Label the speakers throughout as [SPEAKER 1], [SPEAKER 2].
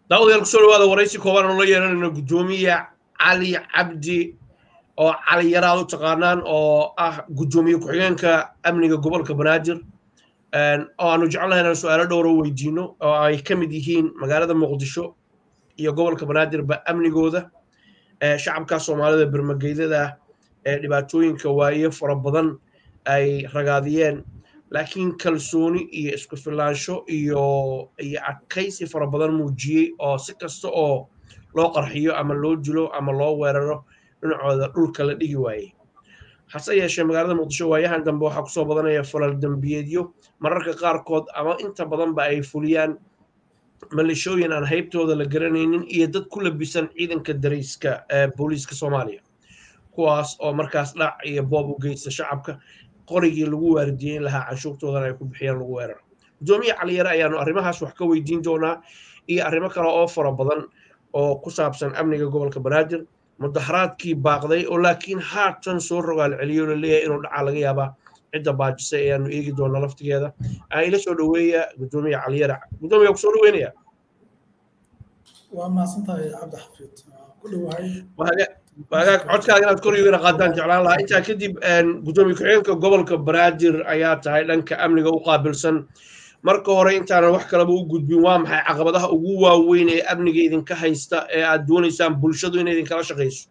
[SPEAKER 1] daawadayaal kusoo dhawaada waraysi kooban oo la yeelanayno guddoomiye cali cabdi oo cali yaraad u taqaanaan oo ah guddoomiye ku-xigeenka amniga gobolka banaadir oo aanu jecelnahay inaan su-aalo dhowro weydiino oo ay ka mid yihiin magaalada muqdisho iyo gobolka banaadirba amnigooda shacabka soomaalida bermageydada ee dhibaatooyinka waaye fara badan ay ragaadiyeen laakiin kalsooni iyo isku filaansho iyo iyo adkaysi fara badan muujiyey oo si kasta oo loo qarxiyo ama loo dilo ama loo weeraro dhinacooda dhulka la dhigi waayey hase yeeshee magaalada muqdisho waayahan dambe waxaa kusoo badanaya falal dembiyeedyo mararka qaarkood ama inta badanba ay fuliyaan malishooyin aan haybtooda la garanaynin iyo dad ku labisan ciidanka darayska ee booliiska soomaaliya kuwaas oo markaas dhac iyo boob u geysta shacabka qorigii lagu waardiyeyn lahaa canshuurtoodana ay ku bixiyaan lagu weeraro guddoomiye caliyare ayaanu arrimahaas wax ka weydiin doonaa iyo arrimo kale oo fara badan oo ku saabsan amniga gobolka banaadir mudaharaadkii baaqday oo laakiin haatan soo rogaal celiyo la leeyahay inuu dhacaa laga yaabaa cidda baajisay ayaanu eegi doonaa laftigeeda aan ila soo dhoweeya guddoomiye caliyare guddoomiye kusoo dhoweynaya
[SPEAKER 2] waa mahadsantahay cabdi xafiid ku dhowahay
[SPEAKER 1] wagaag codkaaga inaad kor yogana qaadaan jeclaan lahaa intaa kadib guddoomiye ku-xigeenka gobolka banaadir ayaa tahay dhanka amniga u qaabilsan marka hore intaanan wax kaleba u gudbin waa maxay caqabadaha ugu waaweyn ee amniga idinka haysta ee aad doonaysaan bulshadu inay idinkala shaqayso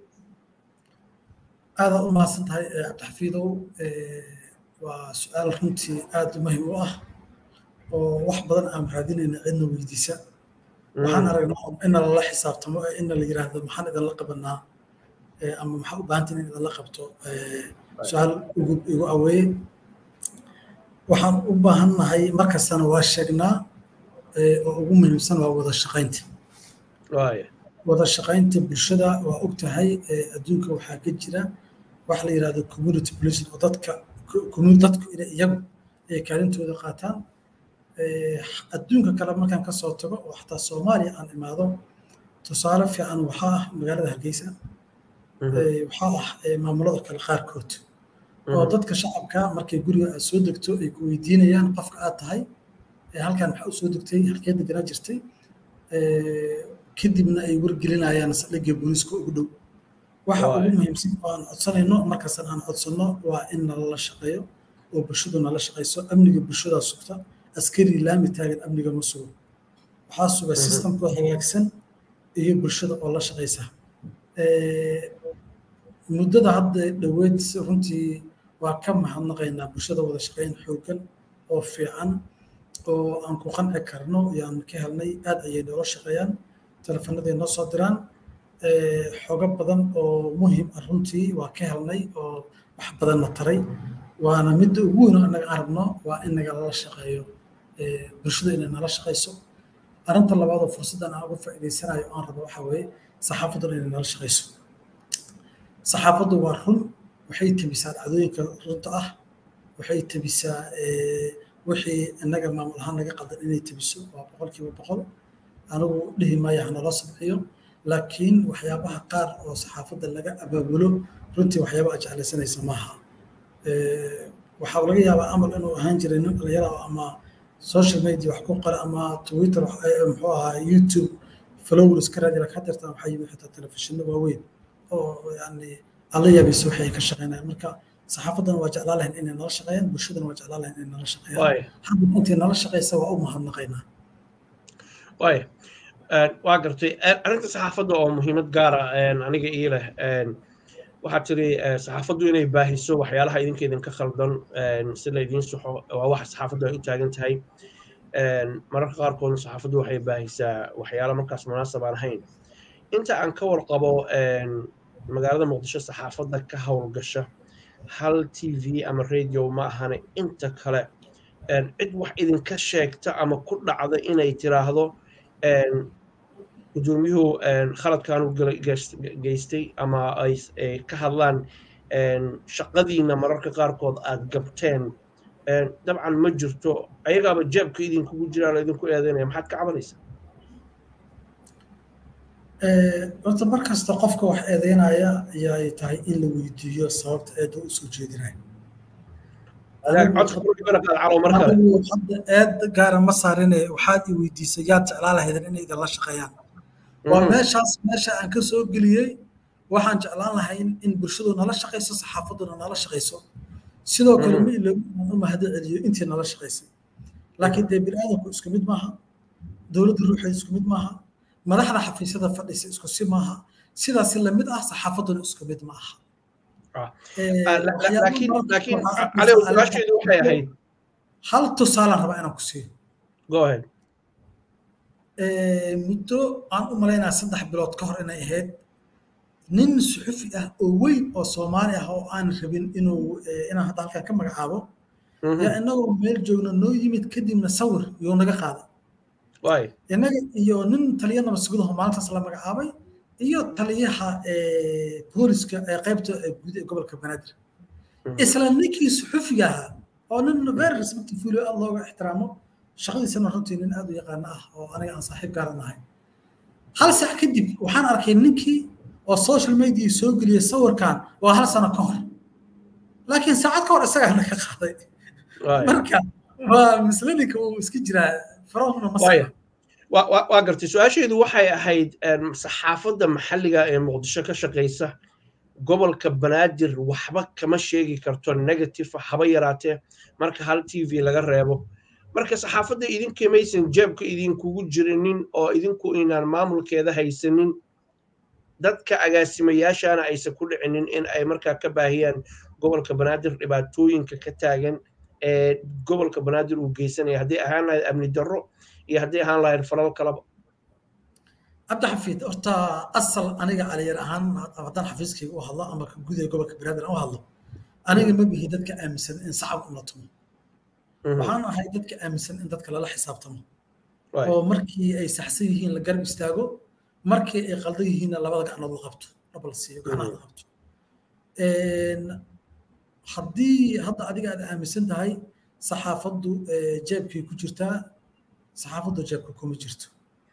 [SPEAKER 2] aada u mahadsan tahay cabdixafiidow waa su-aal runtii aada muhim u ah oo wax badan aan raadinayna cidna weydiisa waxaan aragnaa ina lala xisaabtamo ina la yiraahdo maxaan idinla qabanaa ama maxaa u baahantiin in idinla qabto su-aal igu aweeye waxaan u baahannahay markastana waa sheegnaa oo ugu muhiimsan waa wada shaqaynta wada shaqaynta bulshada waa og tahay adduunka waxaa ka jira wax la yirahdo community policing oo dadka dadku inay iyagu ay kaalintooda qaataan adduunka kale markaan ka soo tago oo xataa soomaaliya aan imaado tusaale fiican waxaa ah magaalada hargeysa waxaa ah maamulada kale qaarkood oo dadka shacabka markay guriga aad soo degto ay ku weydiinayaan qofka aad tahay halkan maxaa u soo degtay halkee deganaa jirtay kadibna ay wargelinayaan saldhigga booliiska ugu dhow waxa ugu muhiimsan oo aan codsanayno markastan aan codsanno waa in nalala shaqeeyo oo bulshadu nala shaqayso amniga bulshadaa sugta askari laami taagan amniga ma sugo waxaa suga systemkoo hagaagsan iyo bulshada oo la shaqaysa muddada hadda dhoweed runtii waa ka mahadnaqaynaa bulshada wada shaqayn xooggan oo fiican oo aan ku qanci karno yaan ka helnay aad ayay noola shaqeeyaan telefonaday noo soo diraan xogo badan oo muhim ah runtii waa ka helnay oo wax badanna taray waana midda ugu weyn oo annaga arabno waa in nagala shaqeeyo bulshada inay nala shaqayso arrinta labaad oo fursaddan aan uga faa'iidaysanayo aan rabo waxaa weeye saxaafadduna inay nala shaqayso saxaafaddu waa run waxay tebisaa dhacdooyinka runta ah waxay tebisaa wixii innaga maamul ahaan naga qaldan inay tebiso waa boqolkiiba boqol anigu dhihi maayo hanaloo sabciyo laakiin waxyaabaha qaar oo saxaafadda laga abaabulo runtii waxyaaba aad jeclaysanaysa maaha waxaa laga yaabaa amal inuu ahaan jiray nin dhalinyara ama social media wax ku qora ama twitter muxuu ahaa youtube followers ka raadi laka dirtaan waxaa yimid xitaa telefishinno waaweyn oo yani alla yaabaysa waxay ka shaqeynayaan marka saxaafaddana waa jeclaa lahayn inay nala shaqeeyaan bulshadana waa jeclaa lahayn inay nala shaqeeyaan hadda intay nala shaqeysa waa u mahadnaqaynaa
[SPEAKER 1] waay waa gartay arrinta saxaafadda oo muhiimad gaara aniga ii leh waxaad tiri saxaafaddu inay baahiso waxyaalaha idinka idinka khaldan si laydiin saxo waa waxa saxaafaddu ay u taagan tahay mararka qaarkoodna saxaafaddu waxay baahisaa waxyaala markaas munaasab aan ahayn inta aan ka warqabo magaalada muqdisho saxaafadda ka howlgasha hal t v ama radio ma ahane inta kale cid wax idinka sheegta ama ku dhacda inay tiraahdo guddoomiyuhu khaladkaanu geystay ama ay ka hadlaan shaqadiina mararka qaarkood aad gabteen dabcan ma jirto ayagaaba jeebka idinkugu jiraan idinku eedeynaya maxaad ka cabanaysaa
[SPEAKER 2] horta mar kasta qofka wax eedeynaya ayay tahay in la weydiiyo sababta eedda u soo jeedinaya hadda eed gaara ma saarine waxaad i weydiisay yaad jeclaa lahaydeen inay idinla shaqeeyaan waa meeshaas meesha aan ka soo geliyey waxaan jeclaan lahayn in bulshadu nala shaqayso saxaafaduna nala shaqayso sidoo kale ma iloobi inaan u mahado celiyo intii nala shaqaysay laakiin dee biniaadamku isku mid maaha dowladda ruuxeeda isku mid maaha madaxda xafiisyada fadhisa isku si maaha sidaasi lamid ah saxaafaduna isku mid ma aha hal tusaalaan rabaa inaan ku siiyo muddo aan u malaynaa saddex bilood ka hor inay ahayd nin suxufi ah oo weyn oo soomaali ah oo aan rabin inuu inaan hadda halkan ka magacaabo yaa inagoo meel joogna noo yimid kadibna sawir yuu naga qaaday innaga iyo nin taliya nabadsugudaho maalintaas la magacaabay iyo taliyaha booliska ee qaybta guud ee gobolka banaadir isla ninkii suxufiga ahaa oo nin very respectful aad looga ixtiraamo shaqadiisana runtii nin aad u yaqaana ah oo aniga aan saaxiib gaaran ahay hal sac kadib waxaan arkay ninkii oo social media soo geliyey sawirkan waa hal sano ka hor laakiin saacad ka hor isagaa naga qaaday marka waa misleninka uu iska jiraa farahuna ma
[SPEAKER 1] waa gartay su-aasheedu waxay ahayd saxaafadda maxalliga ee muqdisho ka shaqaysa gobolka banaadir waxba kama sheegi karto negative haba yaraatee marka hal t v laga reebo marka saxaafadda idinka maysan jeebka idinkugu jirinin oo idinku inaan maamulkeeda haysanin dadka agaasimayaashana aysan ku dhicinin in ay markaa ka baahiyaan gobolka banaadir dhibaatooyinka ka taagan ee gobolka banaadir uu geysanaya hadday ahaan lahayd amni darro iyo hadday ahaan lahayd falal kalaba
[SPEAKER 2] cabdixafiid horta asal aniga aliyar ahaan haddaan xafiiskayga u hadlo ama ka gudaha gobolka banaadir aan u hadlo aniga ma bihi dadka aaminsan in sacab ula tumo waxaan ahay dadka aaminsan in dadka lala xisaabtamo oo markii ay saxsan yihiin la garab istaago markii ay qaldan yihiinna labada gacnood la qabto dhab la siiyo gacnaha la qabto haddii hadda adiga aad aaminsan tahay saxaafaddu jeebkay ku jirtaa saxaafaddu jeebka kuma jirto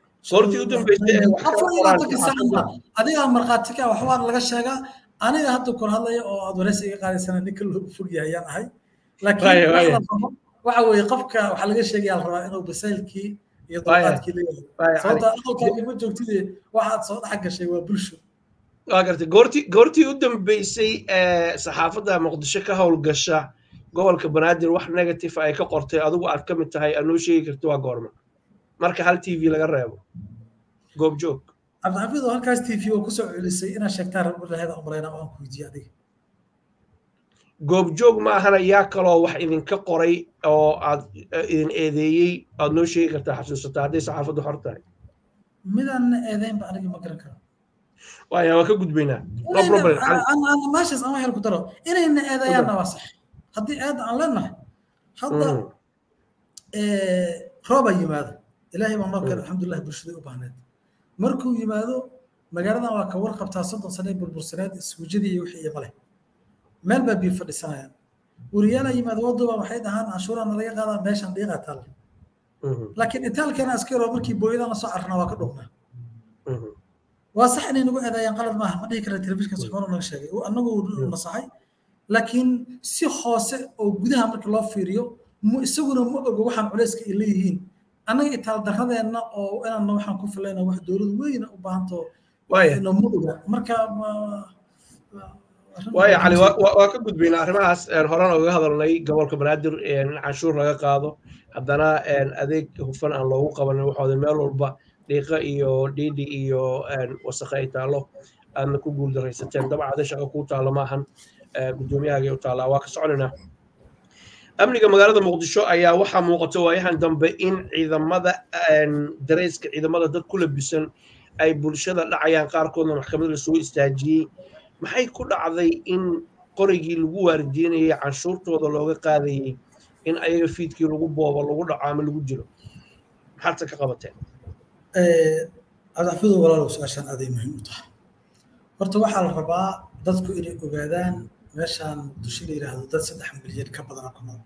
[SPEAKER 2] adiga markhaati ka waxbaa laga sheegaa aniga hadda kor hadlaya oo aad wareysi iga qaadaysana ninka loogu fog yahay ayaan ahay laakiin waxa weeye qofka waxaa laga sheegaya la rabaa inuu basaylkii iyo dulqaadkii leeyahay sababta aqalkaaga ma joogtide waxaad soo dhex gashay waa bulsho
[SPEAKER 1] waa gartay goortii goortii u dambeysay saxaafadda muqdisho ka howlgasha gobolka banaadir wax negative ay ka qortay adigu aad ka mid tahay aad noo sheegi karti waa goorma marka hal t v laga reebo goobjoog
[SPEAKER 2] cabdixafiid oo halkaas t v oo kusoo celisay inaad sheegtaan rabulaheeda umalaynaa oo aan ku weydiiye adiga
[SPEAKER 1] goobjoog ma ahana yaa kaloo wax idinka qoray oo aad idin eedeeyey aad noo sheegi kartaa xasuusataa hadday saxaafaddu xor tahay
[SPEAKER 2] midaan eedeynba aniga ma garan karo
[SPEAKER 1] waaya waa ka gudbaynaa no problem
[SPEAKER 2] meeshaas ama hel ku daro inayna eedeeyaanna waa sax haddii eedda aan leenahay hadda roobaa yimaado ilaahay baa noo keenay alxamdulilah bulshada u baahneed markuu yimaado magaaladan waa ka warqabtaa soddon sane burbursaneed iswujadii iyo wixii iyo male meel baa biyo fadhisanayaan wariyaala yimaado waduba waxay dhahaan canshuurana laga qaadaa meeshan dhiiqaa taalla laakiin itaalkeena askaro markii booyadana soo carnaa waa ka dhugnaa waa sax inay nagu eedeeyaan qalad maaha ma dhihi kara telefishinka suxuuna naga sheegay annagu nasaxay laakiin si hoose oo gudaha marka loo fiiriyo mu isaguna ma ogo waxaan culayska ay leeyihiin annaga itaal daradeenna oo inaanna waxaan ku filayna wax dowlad weyna u baahanto ma oga marka
[SPEAKER 1] waaya cali waa ka gudbaynaa arrimahaas horena uga hadalnay gobolka banaadir in canshuur laga qaado haddana adeeg hufan aan loogu qabanin waxooda meel walba dhiiqa iyo dhiidhi iyo wasakhe ay taallo aadna ku guuldaraysateen dabcada shaqa kuu taalla maahan guddoomiyahaaga u taallaa waa ka soconaynaa amniga magaalada muqdisho ayaa waxaa muuqata waayahan dambe in ciidamada dareyska ciidamada dad ku labisan ay bulshada dhacayaan qaarkoodna maxkamad lasoo istaajiyey maxay ku dhacday in qorigii lagu waardiinayay canshuurtooda looga qaadayey in ayaga fiidkii lagu boobo lagu dhaco ama lagu dilo maxaadse ka qabateen
[SPEAKER 2] cabdixafiidu walaalow su-aashaan aaday muhiim u tahay horta waxaa la rabaa dadku inay ogaadaan meeshaan muqdisho la yidhaahdo dad saddex milyan ka badana ku nool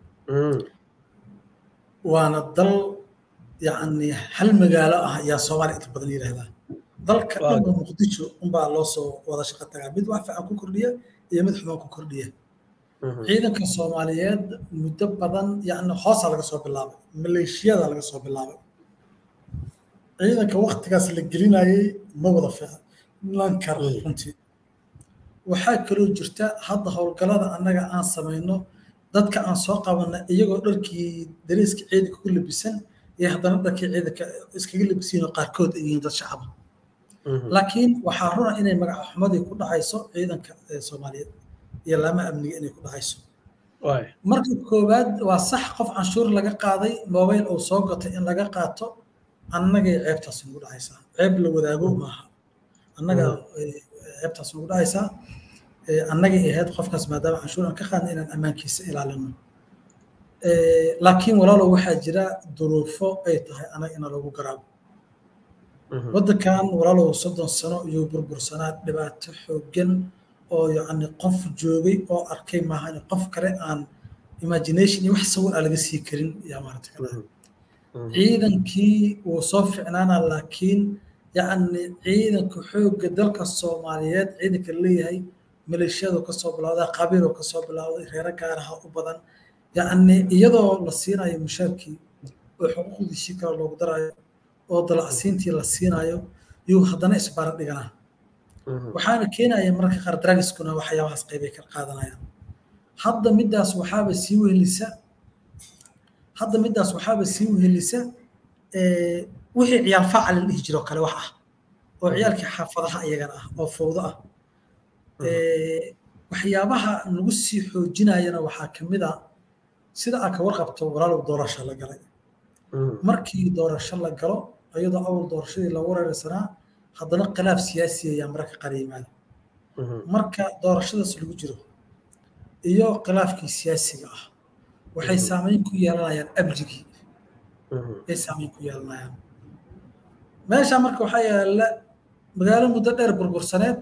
[SPEAKER 2] waana dal yacni hal magaalo ah ayaa soomaaliya inta badan yidhaahdaa dalka dhanba muqdisho unbaa loo soo wada shaqo tagaa mid wax fiican ku kordhiya iyo mid xumaan ku kordhiya ciidanka soomaaliyeed muddo badan yani hoosaa laga soo bilaabay maleeshiyada laga soo bilaabay ciidanka waktigaas la gelinayay ma wada filan kara runtii waxaa kaloo jirta hadda howlgallada annaga aan samayno dadka aan soo qabana iyagoo dharkii dariiska ciidanka ku labisan iyo haddana dharkii ciidanka iskaga labisiinoo qaarkood ay yihiin dad shacaba laakiin waxaa runa inay magaca xumadii ku dhacayso ciidanka soomaaliyeed iyo laama amniga inay ku dhacayso marka koowaad waa sax qof canshuur laga qaaday mobile uu soo gatay in laga qaato annagay ceebtaas nagu dhacaysaa ceeb la wadaago maaha annaga ceebtaas nagu dhacaysaa annagay ahayd qofkaas maadaama canshuur aan ka qaadna inaan ammaankiisa ilaalino laakiin walaalow waxaa jira duruufo ay tahay anaga ina lagu garaabo waddankan walaalow soddon sano iyo burbursanaa dhibaato xooggan oo yacni qof joogay oo arkay maaha qof kale aan imagination iyo wax sawir aan laga sii karin yaa maarata kale ciidankii wuu soo ficnaana laakiin yacni ciidanka xoogga dalka soomaaliyeed ciidanka leeyahay maleeshiyadu kasoo bilowday qabiiloo kasoo bilowday reero gaaraha u badan yacni iyadoo la siinayo mushaarkii oo xuquuqdiisii kale loogu darayo oo dalacsiintii la siinayo yuu haddana isbaara dhiganaa waxaana keenaya mararka qaar dragiskuna waxyaabahaas qaybay ka qaadanayaan hadda middaas waxaaba sii wehelisa hadda middaas waxaaba sii wehelisa wixii ciyaal faacal la dhihi jiro kale wax ah oo ciyaalkii xaafadaha iyagana ah oo fowdo ah waxyaabaha nagu sii xoojinayana waxaa ka mid a sida aad ka warqabto walaalow doorasho la galay markii doorasho la galo iyadoo awal doorashadii lagu reeraysanaa haddana khilaaf siyaasi ayaa mararka qaar yimaada marka doorashadaas lagu jiro iyo khilaafkii siyaasiga ah waxay saameyn ku yeelanayaan amnigii ay saameyn ku yeelanayaan meesha marka waxaa yaala magaalo muddo dheer burbursaneed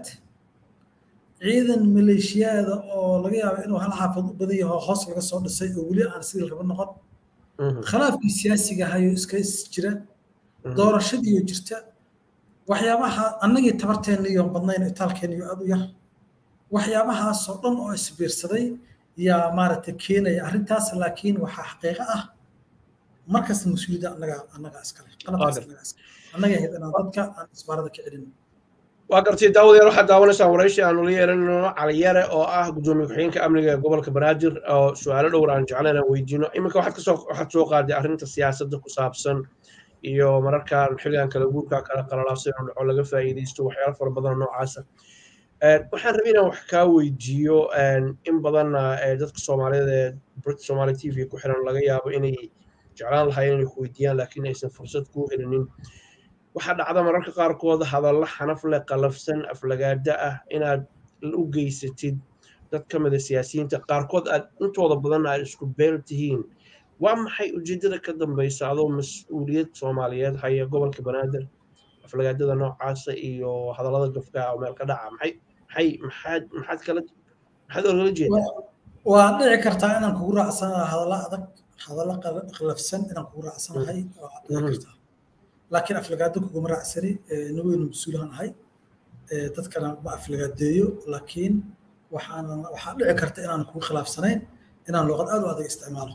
[SPEAKER 2] ciidan maleeshiyaada oo laga yaabo inuu hal xaafad u badan yaho hoos laga soo dhisay oo weli aan sidii raba noqon khilaafkii siyaasiga ahayo iska jira doorashadiiyo jirta waxyaabaha annagii tabarteenna iyo badnayn itaalkeenna iyo aad u yar waxyaabahaasoo dhan oo isbiirsaday yaa maaragtay keenaya arrintaas laakiin waxaa xaqiiqo ah markasta mas-uuliyadda annaga annaga iskale qalabkaas annaga iskale annaga ahayd inaan dadka aan isbaarada ka celin
[SPEAKER 1] waa gartay daawadayaal waxaad daawanaysaan waraysi aanu la yeelanayno caliyare oo ah gudoomiye ku-xigeenka amniga ee gobolka banaadir oo su-aalo dhowr aan jeclayn aan weydiino iminka waxaad kasoo waxaad soo qaaday arrinta siyaasadda ku saabsan iyo mararkaan xilligan kala guurka kala qalalaabsan inuu dhaco laga faa'iidaysto waxyaalo fara badan noocaasa waxaan rabay inaan wax kaa weydiiyo in badanna dadka soomaaliyeed ee brit somali t v ku xiran laga yaabo inay jeclaan lahaayeen inay ku weydiiyaan laakiin aysan fursad kuu helinin waxaa dhacda mararka qaarkood hadalla xanaf leh qalafsan aflagaada ah inaad u geysatid dad ka mida siyaasiyiinta qaarkood aad intooda badan aad isku beel tihiin waa maxay ujeedada ka dambaysa adoo mas-uuliyad soomaaliyeed haya gobolka banaadir aflagaadada noocaasa iyo hadallada gafka oo meel ka dhaca maxay maxay maxaad maxaad kala maxaad ogala jeedaa
[SPEAKER 2] waa dhici kartaa inaan kugu raacsanahay hadalla adag hadalla qalafsan inaan kugu raacsanahay waa dhici kartaa laakiin aflagaado kuguma raacsani nin weynu mas-uulaan ahay dadkana ma aflagaadeeyo laakiin waxaan waxaa dhici karta inaan kugu khilaafsanayn inaan luqad aad u adag isticmaalo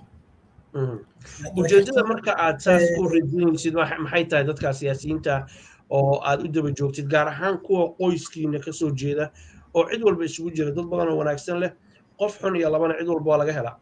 [SPEAKER 1] ujeedada marka aad saas u rajinaysid maxay tahay dadka siyaasiyiinta oo aad u daba joogtid gaar ahaan kuwa qoyskiina kasoo jeeda oo cid walba isugu jira dad badan oo wanaagsan leh qof xun iyo labana cid walba waa laga helaa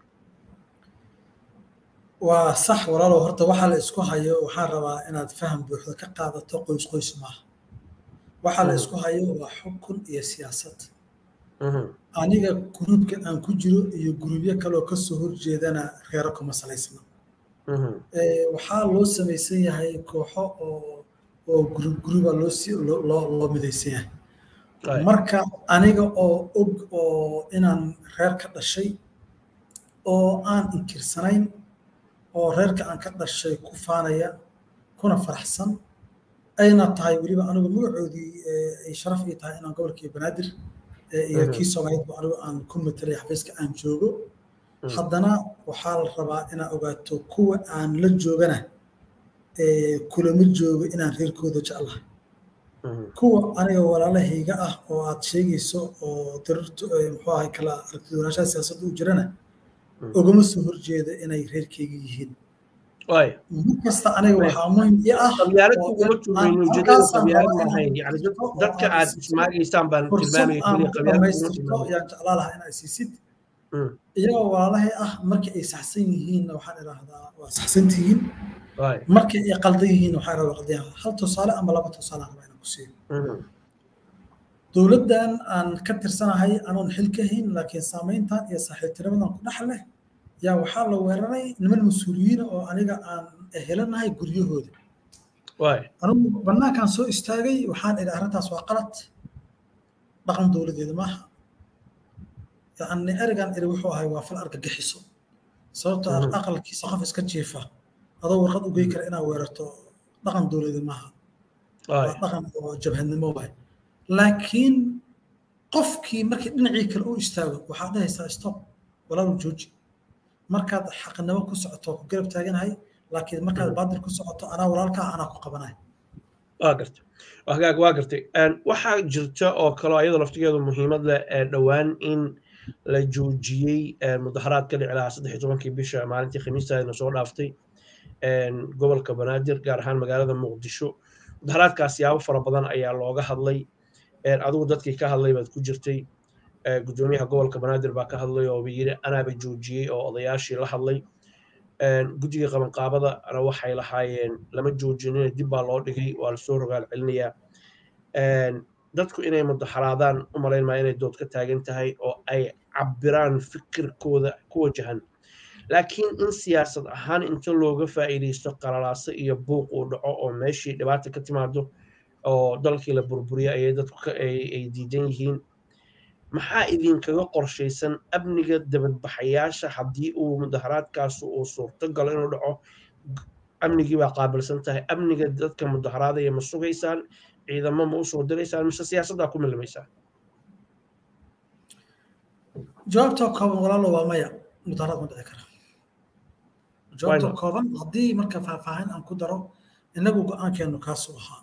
[SPEAKER 2] waa sax walaalow horta waxaa la isku hayo waxaan rabaa inaad faham buuxda ka qaadato qoys qoys maaha waxaa la isku hayo waa xukun iyo siyaasad aniga gruubka aan ku jiro iyo gruubyo kaleoo kasoo horjeedana reero kuma salaysna waxaa loo samaysan yahay kooxo oo oo gruub gruuba loo loo midaysan yahay marka aniga oo og oo inaan reer ka dhashay oo aan inkirsanayn oo reerka aan ka dhashay ku faanaya kuna faraxsan ayna tahay weliba anigu magacoodii ay sharaf ii tahay inaan gobolkii banaadir iyo kii soomaaliyeedba anigu aan ku matalay xafiiska aan joogo haddana waxaa la rabaa inaad ogaato kuwa aan la joogana kulama joogo inaan reerkooda jeclahay kuwa aniga walaalahayga ah oo aad sheegayso oo dirirtu muxuu ahay kala aragtidoonashaha siyaasadda u jirana ogama soo horjeeda inay reerkayga yihiin mar kasta aniga waxaa muhim i ah
[SPEAKER 1] qabyaalad uguma tuurayno ujeedada qabyaalad maahayn yani dadka aad ismaagaysaan baan
[SPEAKER 2] tilmaamayaaan jeclaa lahaa in ay siisid iyagoo walaalahay ah markii ay saxsan yihiinna waxaan idhaahdaa waa saxsan tihiin markii ay qaldan yihiinna waxaan idhahdaa qaldan hal tusaale ama laba tusaale aan rabaa inaan ku siiyo dowladdan aan ka tirsanahay anoon xil ka hayn laakiin saamayntan iyo saaxiibtinimadan ku dhex leh yaa waxaa la weeraray niman mas-uuliyiina oo aniga aan helanahay guryahooda anugu bannaankaan soo istaagay waxaan idhi arrintaas waa qalad dhaqan dowladeeda maaha yani ereygan iri wuxuu ahay waa fal argagixiso sababtoo ah aqalkiisa qof iska jiifa adoo warqad u gey kara inaad weerarto dhaqan dowladeed maaha waa dhaqan oo jabhadnimo waay laakiin qofkii markii dhinacii kale u istaago waxaad dhahaysaa stop walaalu jooji markaad xaqnimo ku socoto ku garab taaganahay laakiin markaad baadil ku socoto anaa walaalkaa anaa ku qabanahay
[SPEAKER 1] waa gartay hagaag waa gartay waxaa jirta oo kaloo ayadoo laftigeedu muhiimad leh dhowaan in la joojiyey mudaharaad ka dhici lahaa saddex iyo tobankii bisha maalintii khamiistaadna soo dhaaftay gobolka banaadir gaar ahaan magaalada muqdisho mudaharaadkaas yaabo fara badan ayaa looga hadlay adigu dadkii ka hadlay baad ku jirtay gudoomiyaha gobolka banaadir baa ka hadlay oo yiri anaaba joojiyey oo odayaashii la hadlay guddiga qabanqaabadana waxay lahaayeen lama joojinina dib baa loo dhigay waa lasoo rogaal celinayaa dadku inay mudaharaadaan u malayn maa inay dood ka taagan tahay oo ay cabiraan fikirkooda ku wajahan laakiin in siyaasad ahaan inta looga faa'iidaysto qalalaaso iyo buuq uu dhaco oo meeshii dhibaata ka timaado oo dalkii la burburiya ayay dadku ay diidan yihiin maxaa idinkaga qorshaysan amniga dabadbaxayaasha haddii uu mudaharaadkaasu uu suurto galo inuu dhaco amnigii baa qaabilsan tahay amniga dadka mudaharaadaya ma sugaysaan ciidamo ma usoo diraysaan mise siyaasaddaa ku milmaysaan
[SPEAKER 2] jawaabta kooban walaalo waa maya mudaharaad ma dhici kara jawaabta kooban haddii marka faahfaahin aan ku daro innagu go-aankeenu kaasuu ahaa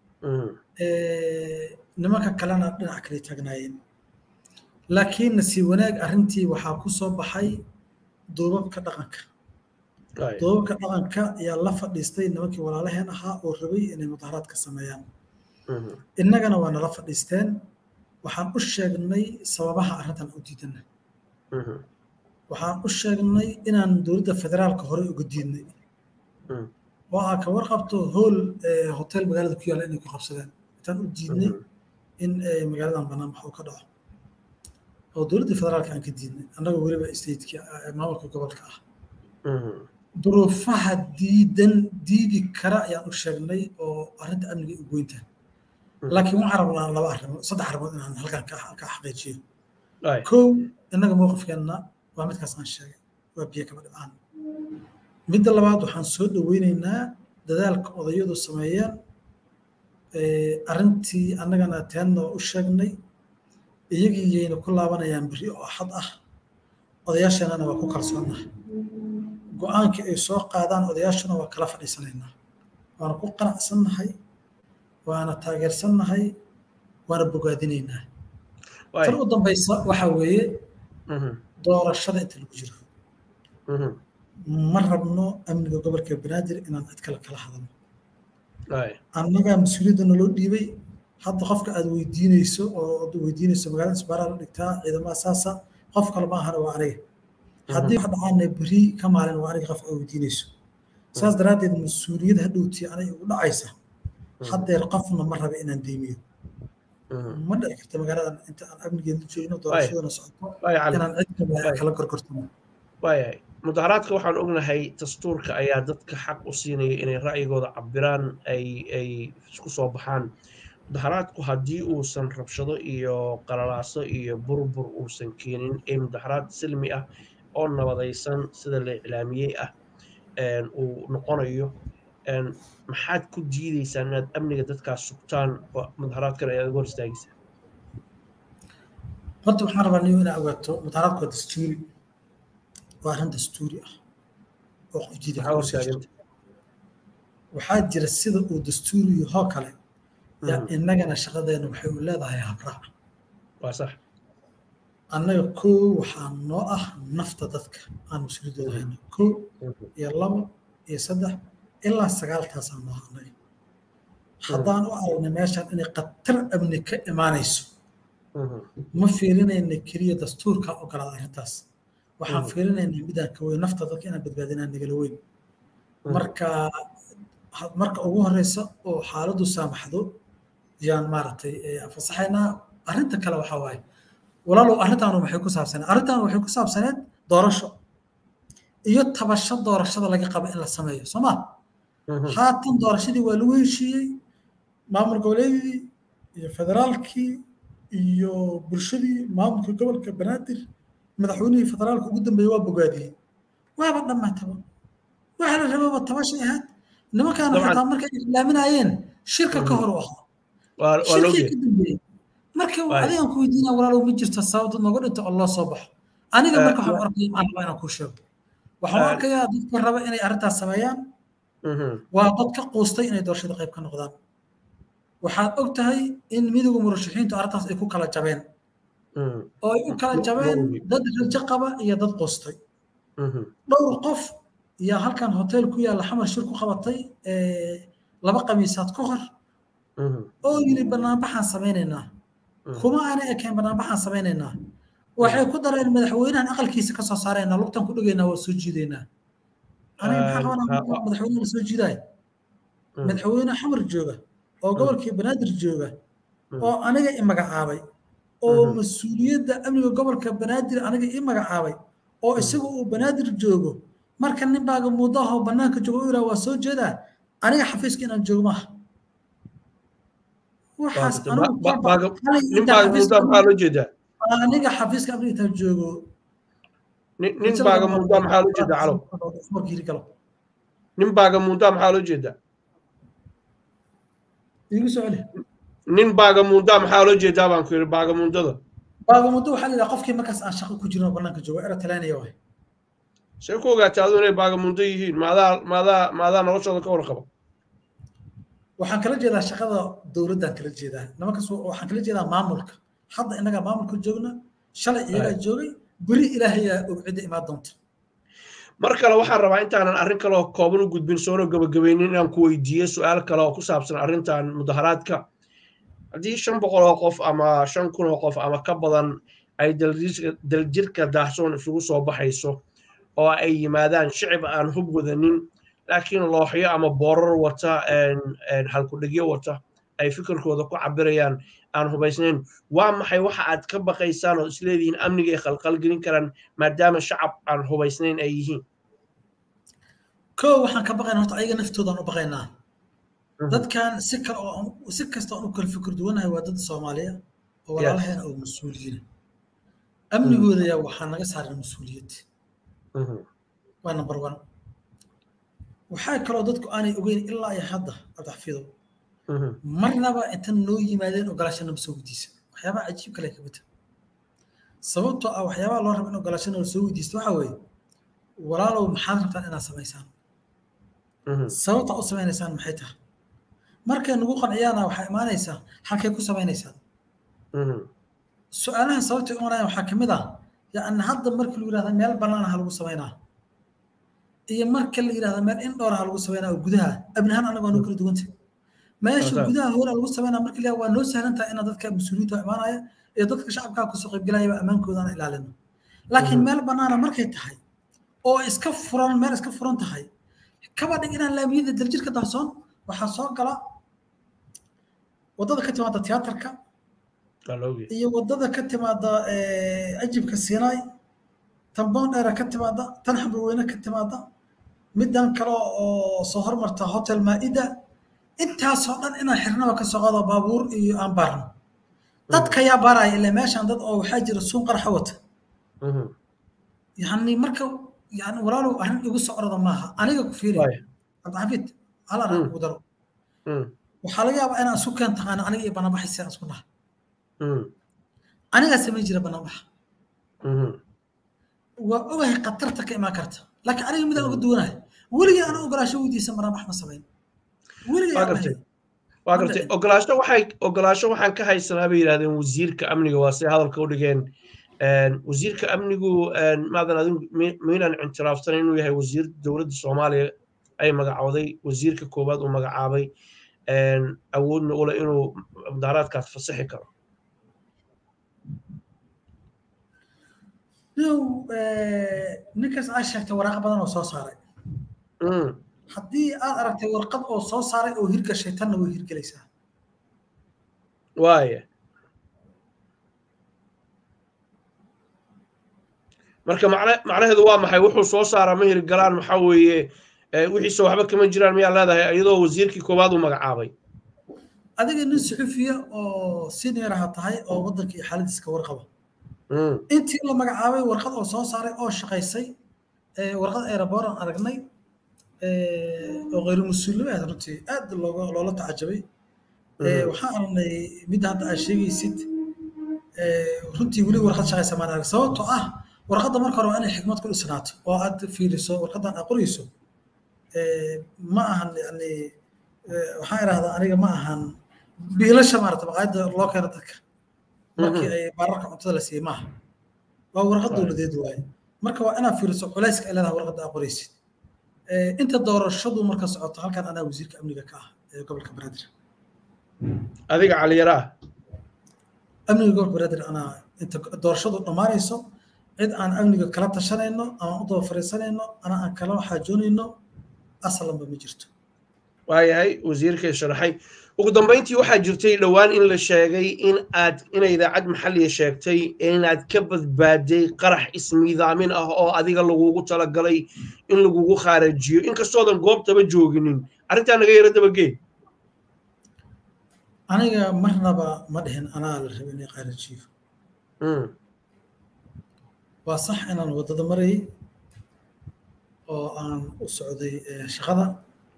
[SPEAKER 2] nimanka kalena dhinac kale taagnaayeen laakiin nasiib wanaag arrintii waxaa ku soo baxay duubabka dhaqanka duubabka dhaqanka ayaa la fadhiistay nimankii walaalaheen ahaa oo rabay inay mudaharaad ka sameeyaan innagana waa nala fadhiisteen waxaan u sheegnay sababaha arrintan u diidana waxaan u sheegnay inaan dowladda federaalka horey uga diidnay oo aa ka warqabto hool hotel magaalada ku yaalla inay ku qabsadeen intaan u diidnay in magaaladan bannaan wax uu ka dhaco oo dowladda federaalka aan ka diidnay annaga weliba stateki maamulka gobolka ah duruufaha diidan diidi kara ayaan u sheegnay oo arrinta amniga u goynta laakiin waxaan rabnaa laba arrimood saddex arrimood inaan halkan ka xaqiijiyo kow innaga mowqifkeenna waa midkaas aan sheegay waa biyo kaba dhibcaan midda labaad waxaan soo dhoweyneynaa dadaalka odayadu sameeyeen arrintii annagana teenna u sheegnay iyagii yayna ku laabanayaan beri oo axad ah odayaasheenana waa ku kalsoonahay go-aankii ay soo qaadaan odayaashuna waa kala fadhiisanaynaa waana ku qanacsannahay waana taageersannahay waana bogaadinaynaa tan u dambaysa waxa weeye doorashada inta lagu jiro ma rabno amniga gobolka banaadir inaan cid kale kala hadalno annagaa mas-uuliyadda naloo dhiibay hadda qofka aad weydiinayso oo weydiinayso magaalada isbaaraa la dhigtaa ciidamada saasa qof kale ma ahana waa aniga haddii wax dhacaana beri ka maalin waa aniga qofka aad weydiinayso saas daraaddeed mas-uuliyad hadhowtii anay ugu dhacaysa haddeer qofna ma raba inaan deymiyo ma dhici karta magaaladan inta aan amnigeeda joogno doorashadana socoto inaan cid kale kala gorgortano
[SPEAKER 1] waayahay mudaharaadka waxaan ognahay dastuurka ayaa dadka xaq u siinaya inay ra'yigooda cabiraan ay ay isku soo baxaan mudaharaadku haddii uusan rabshado iyo qalalaaso iyo burbur uusan keenin ee mudaharaad silmi ah oo nabadaysan sida la iclaamiyey ah uu noqonayo maxaad ku diidaysaan inaad amniga dadkaas sugtaan mudaharaadkan ayaad uga hor istaagaysaa
[SPEAKER 2] horta waxaan rabaa niyo inaa ogaato mudaharaadku waa dastuuri waa arrin dastuuri ah oo qof diida waxaa jira sida uu dastuuri yahoo kale yaa innagana shaqadeena waxay u leedahay habraac
[SPEAKER 1] waa sax
[SPEAKER 2] annaga koo waxaa noo ah nafta dadka aan mas-uuliyadooda hayno koo iyo labo iyo saddex ilaa sagaaltaasaa noo annaga haddaan u aragnay meeshaan inay khatar amni ka imaanayso ma fiirinayna keliya dastuurka ogolaada arrintaas waxaan fiirinayna midaan ka weyn nafta dadka inaan badbaadinaa nagala weyn marka marka ugu horeysa oo xaaladdu saamaxdo yaan maaragtay fasaxaynaa arrinta kale waxaa waaye walaalow arrintaanu waxay ku saabsaneed arrintaanu waxay ku saabsaneed doorasho iyo tabasho doorashada laga qabo in la sameeyo soo ma haatan doorashadii waa lagu heshiiyey maamul goboleedii iyo federaalkii iyo bulshadii maamulka gobolka banaadir madaxweynihii federaalka ugu dambeeyey waa bogaadiyey waaba dhammaataba waxa la rababa tabashay ahayd nimankaana xataa markay islaaminayeen shirka ka hor u ahaa shirkii ka dambeeyey marka adigan ku weydiina walaalow ma jirto sababta nooga dhinto oo loo soo baxo aniga marka waxaan arkaya aan rabaa inaan kuu sheego waxaan arkayaa dadka raba inay arrintaas sameeyaan waa dad ka quustay inay doorashada qayb ka noqdaan waxaad og tahay in midowga murashaxiintu arrintaas ay ku kala jabeen oo ay u kala jabeen dad rajo qaba iyo dad quustay dhowr qof yaa halkan hotel ku yaalla xamar shir ku qabatay laba qamiisaad ka hor oo yiri banaanbaxaan samaynaynaa kuma aanay ekayn banaanbaxaan samaynaynaa waxay ku dareen madaxweynahan aqalkiisa ka soo saaraynaa lugtan ku dhigaynaa waa soo jiidaynaa aniga maxaa qabanaa madaxweyne la soo jiidaay madaxweyne xamar jooga oo gobolkii banaadir jooga oo aniga i magacaabay oo mas-uuliyadda amniga gobolka banaadir aniga i magacaabay oo isaga uu banaadir joogo marka nin baaga muddaho bannaanka joogo u yidhaha waa soo jeedaa aniga xafiiska inaan joogo maaha waxaas aniga xafiiska amniga intaan joogo
[SPEAKER 1] nin baaga muddaa maxaa loo jeedaa calow nin baaga muddaa maxaa loo jeedaa
[SPEAKER 2] igu soo celi
[SPEAKER 1] nin baaga muddaa maxaa loo jeedaa baan ku yidhi baaga mudada
[SPEAKER 2] baaga muddo waxaa la yidhaha qofkii markaas aan shaqo ku jirin oo bannaanka joogo era talaanaya waay
[SPEAKER 1] see ku ogaatay adu inay baaga muddo yihiin maadaa maadaa maadaa noloshooda ka warqaba
[SPEAKER 2] waxaan kala jeedaa shaqada dowladdaan kala jeedaa nimankaas waxaan kala jeedaa maamulka hadda innagaa maamulka joogna shalay iyagaa joogay beri ilaahayaa og cidda imaan doonta
[SPEAKER 1] mar kale waxaan rabaa intaanan arrin kale oo kooban u gudbin soona gabagabaynin inaan ku weydiiyo su-aal kale oo ku saabsan arrintan mudaharaadka haddii shan boqol oo qof ama shan kun oo qof ama ka badan ay daljirka daahsoon isugu soo baxayso oo ay yimaadaan shicib aan hub wadanin laakiin looxyo ama boorar wata halkudhigyo wata ay fikirkooda ku cabirayaan aan hubaysnayn waa maxay waxa aad ka baqaysaan oo isleedihiin amniga ay khalqalgelin karaan maadaama shacab aan hubaysnayn ay yihiin
[SPEAKER 2] ko waxaan ka baqaynaa horta ayaga naftoodaan u baqaynaa dadkan si kale oo si kasta aan u kala fikir duwanahay waa dad soomaaliya oo walaalaheena oo mas-uuliyiina amnigooda yaa waxaa naga saaran mas-uuliyad waa number one waxaa kaloo dadku aanay ogeyn ilaa iyo hadda cabdixafiidow marnaba intan noo yimaadeen ogolaashana ma soo weydiisa waxyaabaha cajiib kale ka mid sababtoo ah waxyaabaha loo rabo in ogolaashana la soo weydiisto waxaa weeye walaalow maxaad rabtaan inaad samaysaan sababtaa u samaynaysaan maxay tahay markay nagu qanciyaana waxaa imaanaysaa halkay ku samaynaysaan su-aalaha sababtay imanayaan waxaa kamid ah yani hadda markii lagu yidhahda meel bannaan ha lagu samaynaa iyo marka la yidhahda meel in dhowr ha lagu samaynaa oo gudaha abnahaan anaga waa noo kala duwanta meesha gudaha hoola lagu sameynaa marka la waa noo sahlan tahay inaad dadka mas-uuliyiinta imaanaya iyo dadka shacabkaa kusoo qaybgalayaba ammaankoodaana ilaalino laakiin meel bannaana markay tahay oo iska furan meel iska furan tahay kaba dhig inaan laamiyada daljirka daahsoon waxaa soo gala waddada ka timaada tiyaatarka iyo waddada ka timaada ajibka sinai tan boondheera ka timaada tan xamrweyne ka timaada midan kale oo soo hormarta hotel maa'ida intaasoo dhan inaan xirnaba ka soo qaado baabuur iyo aan baarno dadka yaa baaraya ilaa meeshaan dad oo waxaa jira suun qarxa wata yani marka yani walaalow arrin igu soo orada maaha aniga ku fiiri cabdixafiid hal arrin ugu daro waxaa laga yaabaa inaan isu keen taqaano aniga iyo banaanbaxaysa aan isku naha anigaa samayn jira banaanbaxa waa ogahay khatarta ka imaan karta laakiin aniga midaan uga duwanahay weligii aan ogolaasho weydiisan banaanbax ma samayn
[SPEAKER 1] waa gartay ogolaasho waxay ogolaasho waxaan ka haysanaa bay yidhahdeen wasiirka amniga waa say hadalka u dhigeen wasiirka amnigu maadan adigu miinaan ictiraafsan inuu yahay wasiir dowladda soomaaliya ay magacooday wasiirka koowaad uu magacaabay awoodna ule inuu mudaaraadkaas fasaxi karo
[SPEAKER 2] yow ninkaas aa sheegtay waraaqo badan oo soo saaray haddii aad aragtay warqad oo soo saaray oo hirgashay tanna way hirgelaysaa
[SPEAKER 1] waaya marka macnaheedu waa maxay wuxuu soo saaraa ma hirgalaan maxaa weeye wixiise waxba kama jiraan miyaa leedahay iyadoo wasiirkii koowaad uu magacaabay
[SPEAKER 2] adiga nin suxufiya oo senior-aha tahay oo waddanka iyo xaaladiisa ka warqaba intii la magacaabay warqad oo soo saaray oo shaqaysay warqad aeroboran aragnay oo khayru mas-uulnimo aad runtii aad looga loola tacajabay waxaan aragnay midda hadda aad sheegaysid runtii weli warqad shaqaysa maan arag sababtoo ah warqadda marka hore waa inay xikmad ku dhisnaato oo aad fiiriso warqaddan aad qorayso ma ahan yani waxaan idhahdaa aniga ma ahan biilasha maarata maqaayadda loo keeno dadka markii ay baararka cuntada la siiyey maaha waa warqad dowladeed waaye marka waa inaad fiiriso culayska ay leedahay warqadda aad qoraysid inta doorashadu marka socoto halkan anaa wasiirka amniga ka ah ee gobolka banaadir
[SPEAKER 1] adiga caliyaraa
[SPEAKER 2] amniga gobolka banaadir anaa inta doorashadu dhammaanayso cid aan amniga kala tashanayno ama u daba fariisanayno ana aan kala xaajoonayno aslanba ma jirto
[SPEAKER 1] waayahay wasiirka sharaxay ugu dambayntii waxaa jirtay dhowaan in la sheegay in aad inay idaacad maxalliya sheegtay inaad ka badbaaday qarax ismiidaamin ah oo adiga lagugu talagalay in lagugu khaarajiyo inkastoodan goobtaba jooginin arrintaa naga yara dabagee
[SPEAKER 2] aniga marnaba ma dhihin anaa la raba inay khaarajiyo waa sax inaan waddada marayay oo aan u socday shaqada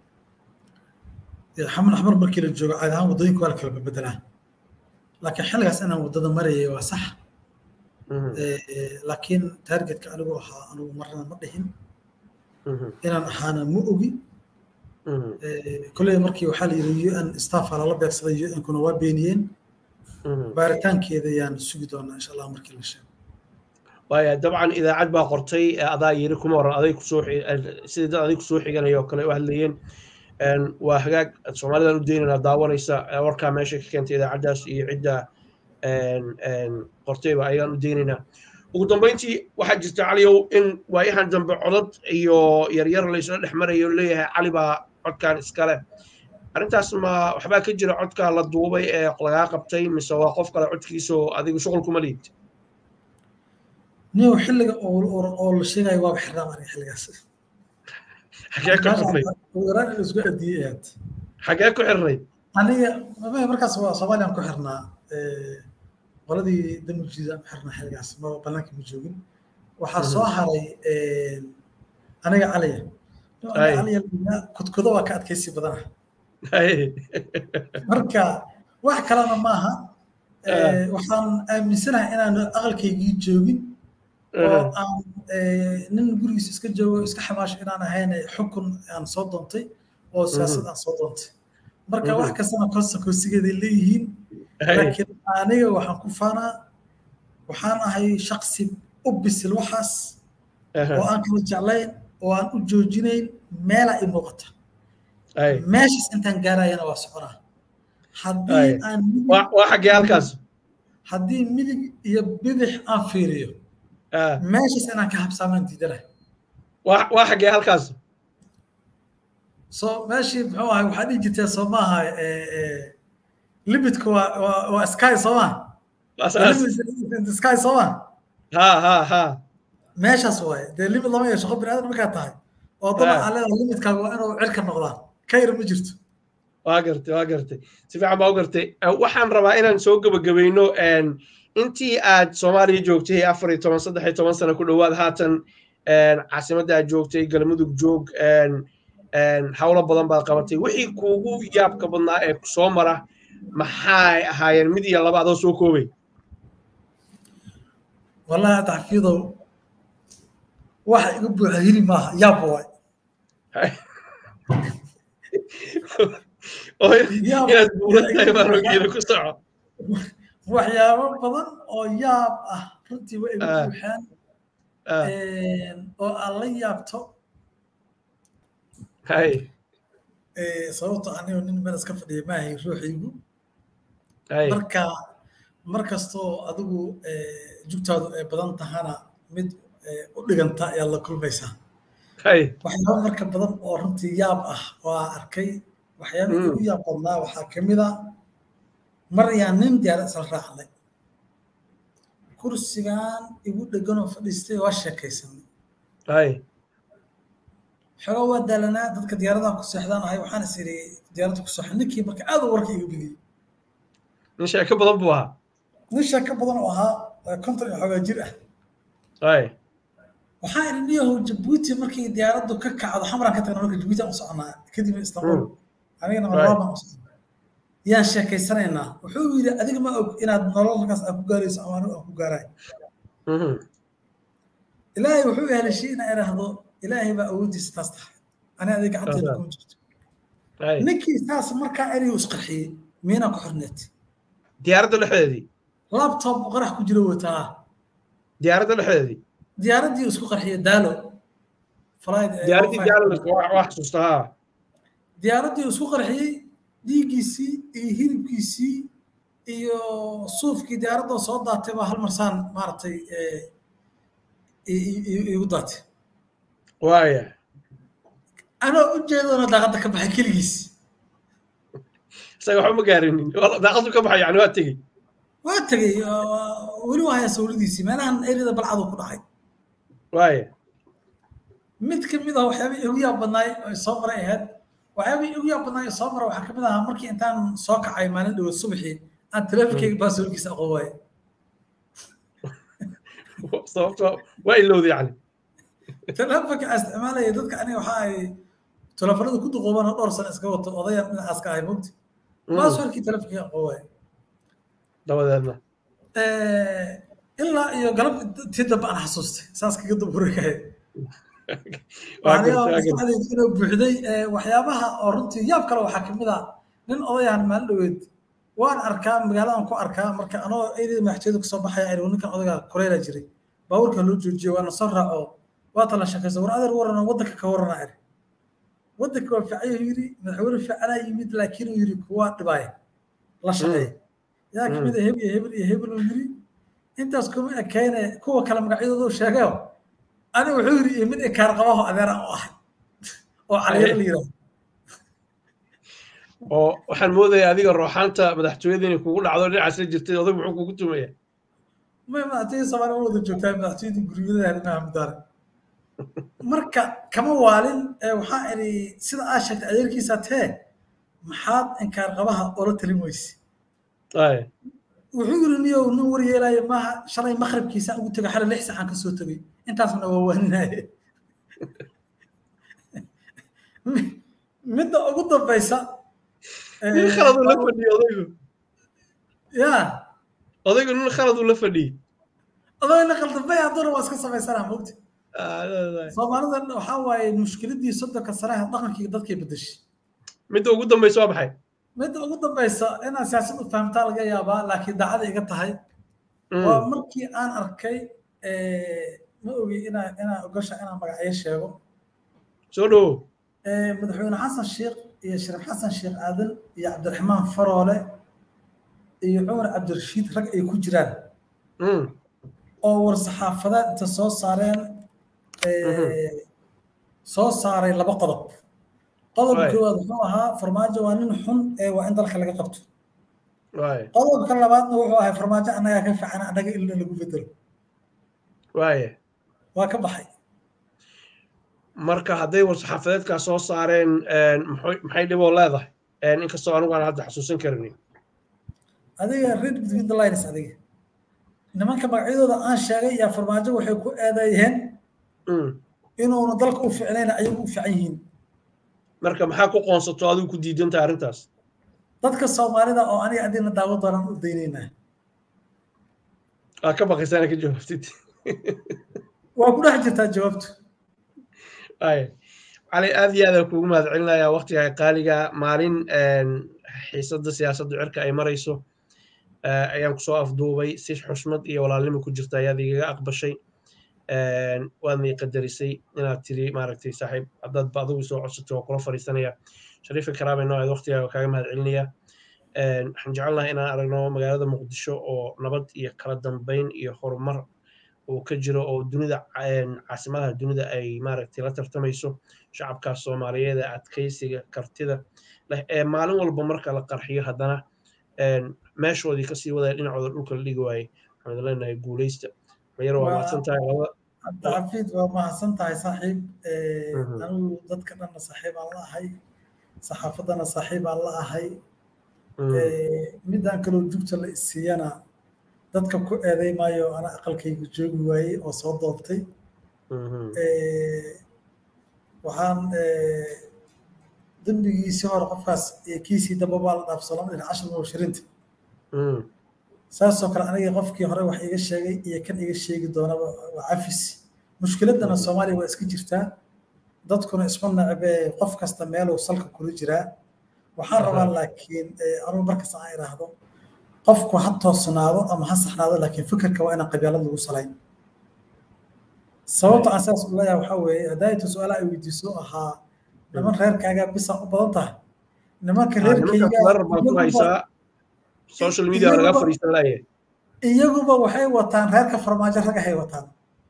[SPEAKER 2] xaman axmar markii la joogo caadi ahaan waddooyinka waa la kala bedbedelaan laakiin xilligaas inaan waddada marayay waa sax laakiin taargetka anigu ahaa anigu marna ma dhihin inaan ahaana ma ogi kolley markii waxaa la yidhi un staffa lala beegsaday unkuna waa beeniyeen baaritaankeeda yaan sugi doonaa insha allah markii la sheego
[SPEAKER 1] waaya dabcan idaacad baa qortay adaa yiri kuma waran aday kusoo sidii dad aday kusoo xiganaya oo kale u hadlayeen waa hagaag soomaalidan u daynana daawanaysa warkaa meesha ka keentay idaacaddaas iyo cidda qortayba ayaan u daynaynaa ugu dambayntii waxaa jirta caliyow in waayahan dambe codad iyo yaryar laysla dhex marayo leeyahay cali baa codkan iskale arrintaas ma waxbaa ka jira codka la duubay ee lagaa qabtay mise waa qof kale codkiisoo adigu shuqul kuma liid
[SPEAKER 2] niyow xilliga oo la sheegayo waaba xirnaa aniga xilligaas
[SPEAKER 1] xagee ku xirnay
[SPEAKER 2] waraan in isku adiyey aad
[SPEAKER 1] xagee ku xirnay
[SPEAKER 2] aniga markaas waa soomaaliyaan ku xirnaa qoladii damuljiidaan ku xirnaa xilligaas ma banaanka ma joogin waxaa soo haray aniga caliya caliya kudkudo waa ka adkaysi badana marka wax kalena maaha waxaan aaminsanahay inaan aqalkaygii joogin oo aan nin gurigiisa iska joogo iska xamaasho inaan ahayn xukun aan soo doontay oo siyaasad aan soo doontay marka wax kastana konsekonsigeeday leeyihiin laakiin aniga waxaan ku faanaa waxaan ahay shaksi u bisil waxaas oo aan kala jeclayn oo aan u joojinayn meela i muuqata meeshaas intaan gaarayana waa soconaa haddii aan
[SPEAKER 1] waa xaggee halkaas
[SPEAKER 2] haddii midig iyo bidix aan fiiriyo meeshaas inaan ka habsaamaan diidanahay
[SPEAKER 1] waa xaggee halkaas
[SPEAKER 2] so meeshii muxuu ahay waxaa dhihi jirtee soo maaha limitku waa waa sky soo maa sky soo maa
[SPEAKER 1] ha ha ha
[SPEAKER 2] meeshaas waaye dee limit lama yeesho qof biniaadan markaa tahay oo daban aan leedahay limitkaaga waa inuu cirka noqdaan ka yar ma jirto
[SPEAKER 1] waa gartay waa gartay si fiican baa u gartay waxaan rabaa inaan soo gebagabayno intii aad soomaaliya joogtay afar iyo toban saddex iyo toban sano ku dhowaad haatan caasimadda aad joogtay galmudug joog howlo badan baad qabatay wixii kuugu yaabka badnaa ee soo mara maxay ahaayeen mid iyo laba adoo soo koobay
[SPEAKER 2] wallahi taxfiidow waxa iga buuxa hili maaha yaab waay
[SPEAKER 1] oo inaad buuran tahay baan ogeeda ku soco
[SPEAKER 2] waxyaabo badan oo yaab ah runtii way igu buuxaan oo aad la yaabto
[SPEAKER 1] hay
[SPEAKER 2] sababto anigo nin meel iska fadhiya maahay ruuxiigu marka mar kastoo adigu jugtaadu ay badan tahana mid u dhiganta ayaad la kulmaysaa waxyaabo marka badan oo runtii yaab ah oo aan arkay waxyaabihii ugu yaab badnaa waxaa ka mid a mar ayaan nin diyaara isla raacnay kursigan igu dheganoo fadhiistay waa sheekaysanay xogaa waa daalanaa dadka diyaaradaha ku seexdaan ahay waxaan is iri diyaaradda ku seexan ninkii marka aad u warka iga bidiyey
[SPEAKER 1] nin sheeko badan buu ahaa
[SPEAKER 2] nin sheeko badan oo ahaa konton iyo xogaa jir ah waxaan iri niyahow jabuuti markii diyaaraddu ka kacdo xamraan ka tagna marka jabuuti aan u soconaa kadibna istanbul anigana marlaab aan u soconaa yaan sheekaysanaynaa wuxuu yidhi adiga ma og inaad nololkaas aad ku gaarayso ama anigu aan ku gaaraay ilaahay wuxuu heshay inaa idhaahdo ilaahay baa awooddiisa taas tahay ani adiga gacanteeda kuma jirto ninkii saas markaa erey isqarxiyey miinaa ku xorneed
[SPEAKER 1] diyaaradda dhexdeedii
[SPEAKER 2] labtob qarax ku jiro wataa
[SPEAKER 1] diyaaradda dhexdeedii
[SPEAKER 2] diyaaraddii isku qarxiyey daalo
[SPEAKER 1] diyaaraddii daalo waa xasuusta haa
[SPEAKER 2] diyaaraddii isku qarxiyey dhiiggiisii iyo hilibkiisii iyo suufkii diyaaradda soo daatay baa hal marsaan maaragtay igu daatay
[SPEAKER 1] waaya
[SPEAKER 2] anoo u jeedona daaqadda ka baxay keligiis
[SPEAKER 1] isaga waxba ma gaarinin daaqaddu ka baxay yani waa tegey
[SPEAKER 2] waa tegey weli waa haya sawladiisii meelahan erida balcadu ku dhacay
[SPEAKER 1] waaya
[SPEAKER 2] mid ka mid ah waxyaabihii igu yaab badnaay ay soo maray ahayd waxyaabihii igu yaab badnaay soo mara waxaa ka mid ahaa markii intaan soo kacay maalin dhawood subaxii aan teleefonkeyga baasoolkiisa aqoon waaye
[SPEAKER 1] sababto waa ilowda yani
[SPEAKER 2] teleefonka aan isticmaalaya dadka aniga waxa ay teleefonada ku duqoobaan oo dhowr sano iska wato odaya dhinacaas ka ahay mogti baaswarkii teleefonkeyga aqoon waaye
[SPEAKER 1] dabadeedna
[SPEAKER 2] ilaa iyo galab tii dambe aan xasuustay saas kaga dabuurakahay inuu buuxday waxyaabaha oo runtii yaab kale waxaa kamid ah nin odayahan maalin dhaweed waan arkaa magaaladan ku arkaa marka anoo eedii madaxtooyada kasoo baxaya anigu ninkan odayga koreyla jiray baabuurka loo joojiyey waana soo raaco waa tala shaqaysa war adeer warana waddanka ka warana iri waddanka waa fiicayo yiri madaxweyne fiicanaa yimid laakiin uu yiri kuwa dhibaaya la shaqeeya yaa kamid a hebel iyo hebel iyo hebel uu yiri intaas kuma ekeyne kuwa kale magacyadoodu sheegayo ani wuxuu yiri iyo mid ikaar qabaho adeer aan u ahay oo caliyar la yiraahdo
[SPEAKER 1] oo waxaan moodayaa adiga rooxaanta madaxtooyada inay kugu dhacdo dhinacaas la jirtay odag muxuu kugu tumaya
[SPEAKER 2] may madaxtooyada soomaaliya ma wada joogtaa madaxtooyada guryada arrimaha mudaare marka kama waalin waxaa iri sida aad sheegtay adeerkiisa tee maxaad inkaar qabaha oola talin weyse wuxuu yiri niyow nin war yeelaayo maaha shalay maqribkiisaan ugu tegay xalay lix saxaan kasoo tegay intaasna waa waaninaaye midda ugu dambaysa
[SPEAKER 1] nin khaladuu la fadhiyey odaygu
[SPEAKER 2] ya
[SPEAKER 1] odaygu nin khaladuu la fadhiyey
[SPEAKER 2] odayna khaldambay hadduna waa iska samaysanaa mogta soomaalida waxaa waaye mushkiladii soddonka sanaha dhaqankii dadkay bedeshay
[SPEAKER 1] midda ugu dambaysa waa maxay
[SPEAKER 2] midda ugu dambaysa inaad siyaasad u fahamtaa laga yaabaa laakiin daacada iga tahay waa markii aan arkay ma ogi inaa inaa ogasha inaan magacyo sheego
[SPEAKER 1] soo dhowo
[SPEAKER 2] madaxweyne xasan sheekh iyo shariif xasan sheekh aadan iyo cabdiraxmaan faroole iyo cumar cabdirashiid rag ay ku jiraan oo war saxaafadeed inta soo saareen soo saaray laba qodob qodobka koowaad wuxuu ahaa farmaajo waa nin xun ee waa in dalka laga qabto qodobka labaadna wuxuu ahaa farmaajo annagaa ka fiican annaga ilna lagu bedelo waa ka baxay
[SPEAKER 1] marka hadday war-saxaafadeedkaa soo saareen maxay dhiboo leedahay inkastoo anigu aan hadda xasuusan karin
[SPEAKER 2] adiga read between the lines adiga nimanka magacyadooda aan sheegay yaa farmaajo waxay ku eedeeyeen inuuna dalka u ficnayn ayagu u fiican yihiin
[SPEAKER 1] marka maxaa ku qoonsato adigu ku diidantahay arrintaas
[SPEAKER 2] dadka soomaalida oo aniga adina daawo doonaan u daynaynaa
[SPEAKER 1] waa ka baqaysaana ka jawaabtid
[SPEAKER 2] waa ku dhex jirtaa jawaabtu
[SPEAKER 1] ay cali aad iyo aadaan kuugu mahad celinayaa waktiga qaaliga maalin xiisadda siyaasadda cirka ay marayso ayaan kusoo afduubay si xushmad iyo walaalnimo ku jirta ayaad igaga aqbashay waadna qadarisay inaad tiri maaragtay saaxiib haddaad ba adigu soo codsatay waa kula fariisanaya shariifa karaame nooceed waktigaaga kaaga mahad celinaya waxaan jecelnahay inaan aragno magaalada muqdisho oo nabad iyo kala dambeyn iyo horumar uu ka jiro oo dunida caasimadaha dunida ay maaragtay la tartamayso shacabkaas soomaaliyeed ee adkaysiga kartida leh ee maalin walba marka la qarxiyo haddana meeshoodii kasii wadaya dhinacooda dhulka la dhigi waayey waxaan leenahay guuleysta mayaro waa mahadsan tahay labada
[SPEAKER 2] cabdixafiid waa mahadsan tahay saaxiib anigu dadka dhanna saaxiib aan la ahay saxaafaddana saaxiib aan la ahay midaan kaloo jugta la isiiyana dadka ku eeday maayo ana aqalkayga joogi waayey oo soo doobtay waxaan dembigiisii hore qofkaas kiisii damba baa la dhaafsanoo dhinac cashar mubashiriinta saasoo kale aniga qofkii hore wax iga sheegay iyo kan iga sheegi doonaba waa cafis mushkiladana soomaaliya waa iska jirtaa dadkuna isma necbe qof kasta meeluu salka kula jiraa waxaan rabaa laakiin anugu markasta aan idhaahdo qofku ha toosnaado ama ha saxnaado laakiin fikirka waa inaan qabyaalad lagu salayn sababta aan saas u leeyahay waxaa weeye haddaayta su-aalaha ay weydiiso ahaa niman reerkaaga bisa u badan tahay nimanka reerkayga
[SPEAKER 1] social media laga fariisan laaya
[SPEAKER 2] iyaguba waxay wataan reerka farmaajo rag ahay wataan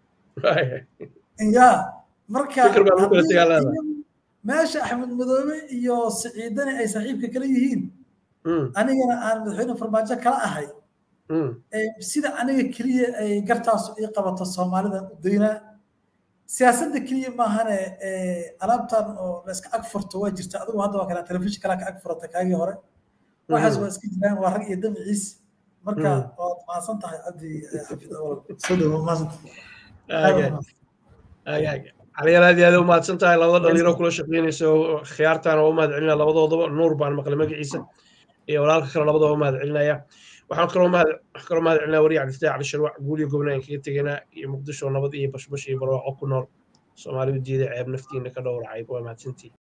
[SPEAKER 2] ya marka meesha axmed madoobe iyo siciidani ay saaxiibka kala yihiin anigana aan madaxweyne farmaajo kala ahay sida aniga keliya ay gartaasu ii qabato soomaalidan u daynaa siyaasadda keliya maahane alaabtan oo la iska ag furto waa jirta adigu hadda waa kala telefishin kalaa ka ag furata kaagii hore waxaas waa iska jiraan waa rag iyo damaciis marka waad mahadsan tahay cabdi xafid soo dhawo
[SPEAKER 1] caliyar aad iyo aad u mahadsan tahay labada dhalinyaro kula shaqeynaysa oo khiyaartaan oo u mahad celinaya labadoodaba nuur baan maqlay magaciisa iyo walaalka kale labadaba u mahad celinaya waxaan kaloo mahad kaloo mahad celinaya wariya cabdifataax cali sharwac guuliyo gobnaan kaga teganaa iyo muqdisho nabad iyo bashbash iyo barwaaqo ku nool soomaalidu diida ceeb naftiina ka dhowracay waa mahadsantii